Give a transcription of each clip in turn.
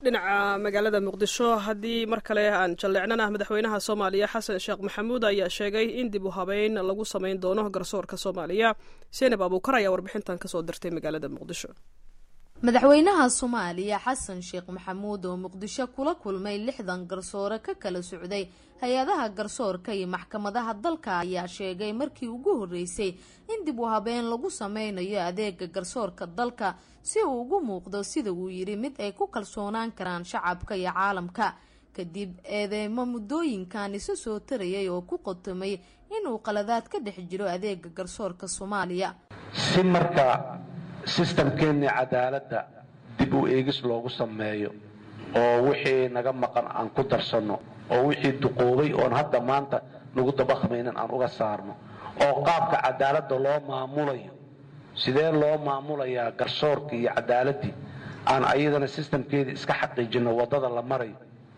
dhinaca magaalada muqdisho haddii mar kale aan jalleecnana madaxweynaha soomaaliya xasan sheekh maxamuud ayaa sheegay in dib u habeyn lagu samayn doono garsoorka soomaaliya seenab abuukar ayaa warbixintan kasoo dirtay magaalada muqdisho madaxweynaha soomaaliya xasan sheekh maxamuud oo muqdisho kula kulmay lixdan garsoore ka kala socday hay-adaha garsoorka iyo maxkamadaha dalka ayaa sheegay markii ugu horeysay in dib u habeen lagu sameynayo adeega garsoorka dalka si uu ugu muuqdo sida uu yidhi mid ay ku kalsoonaan karaan shacabka iyo caalamka kadib eedeymo muddooyinkan isu soo tarayay oo ku qotomay inuu qaladaad ka dhex jiro adeega garsoorka soomaaliya si marka sistamkeennii cadaaladda dib u eegis loogu sameeyo oo wixii naga maqan aan ku darsanno oo wixii duqoobay oon hadda maanta nagu dabaqmaynin aan uga saarno oo qaabka cadaaladda loo maamulayo sidee loo maamulayaa garsoorkii iyo cadaaladdii aan ayadana sistamkeedii iska xaqiijinno waddada la marayo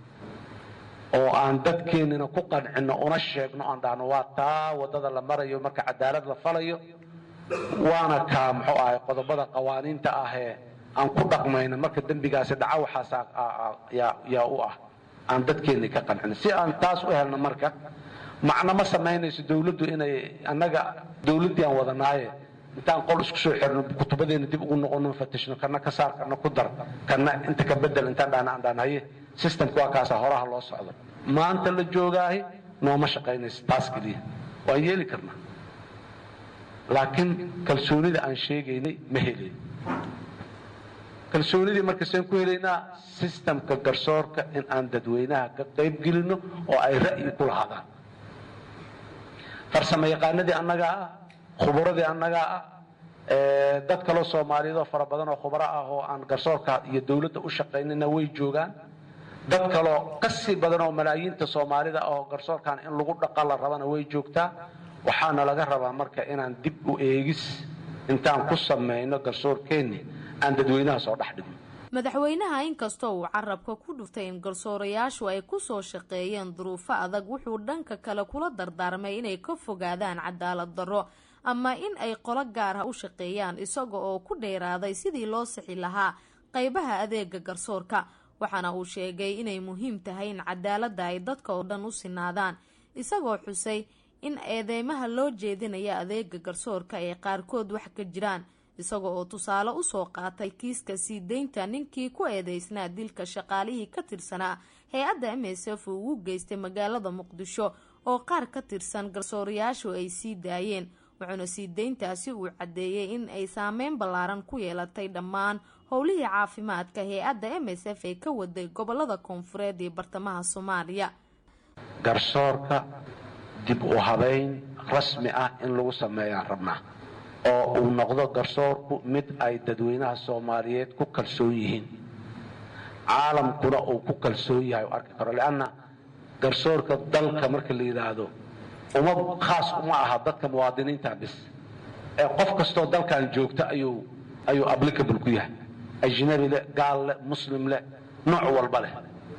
oo aan dadkeennina ku qancinno una sheegno aan dhahno waa taa waddada la marayo marka cadaalad la falayo waana kaa muxuu ahay qodobada qawaaniinta ahee aan ku dhaqmayno marka dembigaasi dhaca waxaas yaa u ah aan dadkeennii ka qancino si aan taas u helno marka macno ma samaynayso dawladdu inay annaga dawladdii aan wadanaaye intaan qol isku soo xirno kutubadeena dib ugu noqono fatishno kana ka saar kana ku dar kana inta ka bedel intaan dhahna aan dhahna haye systemka waa kaasa horaha loo socdo maanta la joogaahi nooma shaqaynayso taas keliya waan yeeli karnaa laakiin kalsoonida aan sheegaynay ma helayn kalsoonidii marka seen ku helaynaa sistamka garsoorka in aan dadweynaha ka qayb gelinno oo ay ra'yi ku lahaadaan farsamo yaqaanadii annagaa ah khuburadii annagaa ah dad kaloo soomaaliyeed oo fara badan oo khubaro ah oo aan garsoorka iyo dawladda u shaqaynayna way joogaan dad kaloo kasii badan oo malaayiinta soomaalida ah oo garsoorkan in lagu dhaqa la rabana way joogtaa waxaana laga rabaa marka inaan dib u eegis intaan ku samayno garsoorkeenni aan dadweynaha soo dhex dhigno madaxweynaha inkastoo uu carabka ku dhuftay in garsoorayaashu ay kusoo shaqeeyeen duruufo adag wuxuu dhanka kale kula dardaarmay inay ka fogaadaan cadaalad darro ama in ay qolo gaar ah u shaqeeyaan isaga oo ku dheeraaday sidii loo sixi lahaa qaybaha adeega garsoorka waxaana uu sheegay inay muhiim tahay in cadaaladda ay dadka oo dhan u sinaadaan isagoo xusay in eedeymaha loo jeedinaya adeega garsoorka ay qaarkood wax ka jiraan isaga oo tusaale usoo qaatay kiiska sii deynta ninkii ku eedeysnaa dilka shaqaalihii ka tirsanaa hay-adda m s f uu ugu geystay magaalada muqdisho oo qaar ka tirsan garsoorayaashu ay sii daayeen wuxuuna sii deyntaasi uu caddeeyey in ay saameyn ballaaran ku yeelatay dhammaan howlihii caafimaadka hay-adda m s f ee ka waday gobolada koonfureed iyo bartamaha soomaaliya garsoorka dib u habayn rasmi ah in lagu sameeyaan rabnaa oo uu noqdo garsoorku mid ay dadweynaha soomaaliyeed ku kalsoon yihiin caalamkuna uu ku kalsoon yahay u arki karo leanna garsoorka dalka marka la yidhaahdo uma khaas uma aha dadka muwaadiniinta bis ee qof kastoo dalkan joogta ayuu ayuu applicable ku yahay ajnabi leh gaal leh muslim leh nooc walba leh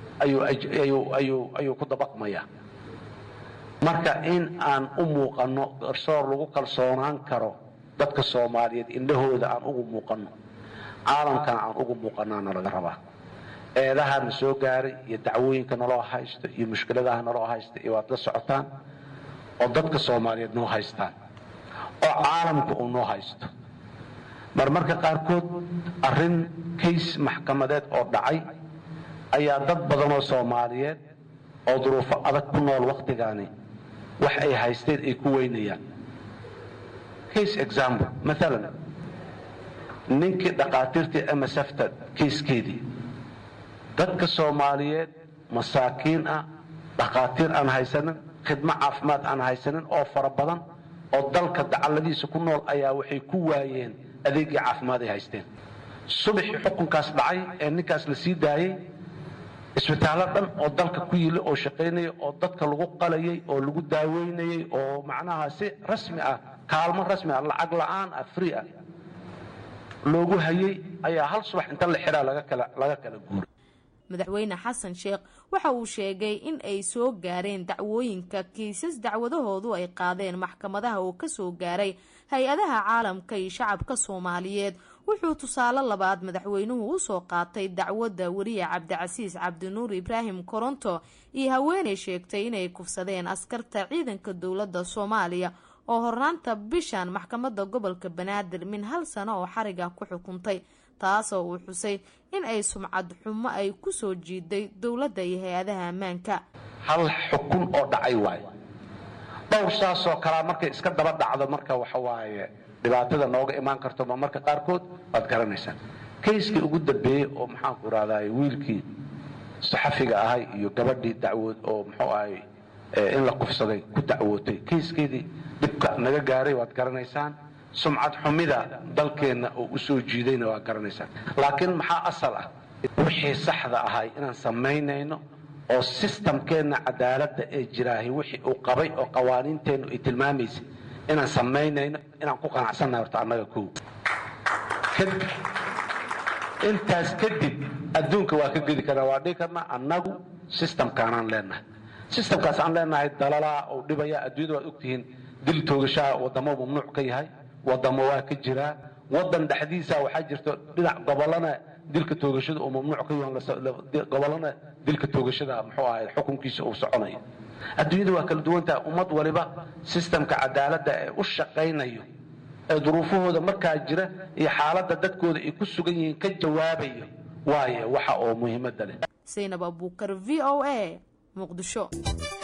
ayuu ku dabaqmayaa marka in aan u muuqanno garsoor lagu kalsoonaan karo dadka soomaaliyeed indhahooda aan ugu muuqanno caalamkana aan ugu muuqanaana laga rabaa eedaha na soo gaaray iyo dacwooyinka naloo haysto iyo mushkiladaha naloo haysta iyo waad la socotaan oo dadka soomaaliyeed noo haystaan oo caalamka uu noo haysto marmarka qaarkood arrin kays maxkamadeed oo dhacay ayaa dad badanoo soomaaliyeed oo duruufo adag ku nool wakhtigaani wax ay haysteen ay ku weynayaan case example maalan ninkii dhakhaatiirtii msfta kayskeedii dadka soomaaliyeed masaakiin ah dhakhaatiir aan haysanin khidmo caafimaad aan haysanin oo fara badan oo dalka dacalladiisa ku nool ayaa waxay ku waayeen adeegii caafimaad ay haysteen subaxii xukunkaas dhacay ee ninkaas la sii daayey isbitaallo dhan oo dalka ku yili oo shaqaynaya oo dadka lagu qalayay oo lagu daaweynayay oo macnaha si rasmi ah kaalmo rasmi ah lacag la'aan ah free ah loogu hayay ayaa hal subax inta la xiraa laga kala guuray madaxweyne xasan sheekh waxa uu sheegay in ay soo gaareen dacwooyinka kiisas dacwadahoodu ay qaadeen maxkamadaha oo kasoo gaaray hay-adaha caalamka iyo shacabka soomaaliyeed wuxuu tusaale labaad madaxweynuhu usoo qaatay dacwadda weriye cabdicasiis cabdinuur ibraahim koronto iyo haweeney sheegtay inay kufsadeen askarta ciidanka dowladda soomaaliya oo hornaanta bishan maxkamadda gobolka banaadir min hal sano oo xariga ku xukuntay taasoo uu xusay in ay sumcad xumo ay kusoo jiiday dowladda iyo hay-adaha ammaanka hal xukun oo dhacay waaye dhowr saasoo kalaa markay iska daba dhacdo marka waxa waaye dhibaatada nooga imaan karto ma marka qaarkood waad garanaysaan kayskii ugu dambeeyey oo maxaanku rahday wiilkii saxafiga ahay iyo gabadhii dacwood oo muxuu ahay in la kufsaday ku dacwootay kayskeedii dhibka naga gaaray waad garanaysaan sumcad xumida dalkeenna oo u soo jiidayna waad garanaysaan laakiin maxaa asal ah wixii saxda ahay inaan samaynayno oo sistamkeenna cadaaladda ee jiraahi wixii uu qabay oo qawaaniinteennu ay tilmaamaysay inaan samaynayno inaan ku qanacsannahay horta annaga kow intaas kadib adduunka waa ka gedi karnaa waa dhihi karnaa annagu sistamkaanaan leenahay sistamkaas aan leenahay dalalaa oo dhibaya adduunyada waad ogtihiin dil toogashaha waddamo mamnuuc ka yahay waddamo waa ka jiraa waddan dhexdiisa waxaa jirto dhinac gobolana dilka toogashada uu mamnuuc ka yahay gobolana dilka toogashada muxuu ahay xukunkiisa uu soconayo adduunyada waa kala duwantaha ummad waliba sistamka cadaaladda ee u shaqaynayo ee duruufahooda markaa jira iyo xaaladda dadkooda ay ku sugan yihiin ka jawaabayo waaye waxa oo muhiimadda leh saynab abuukar v o a muqdisho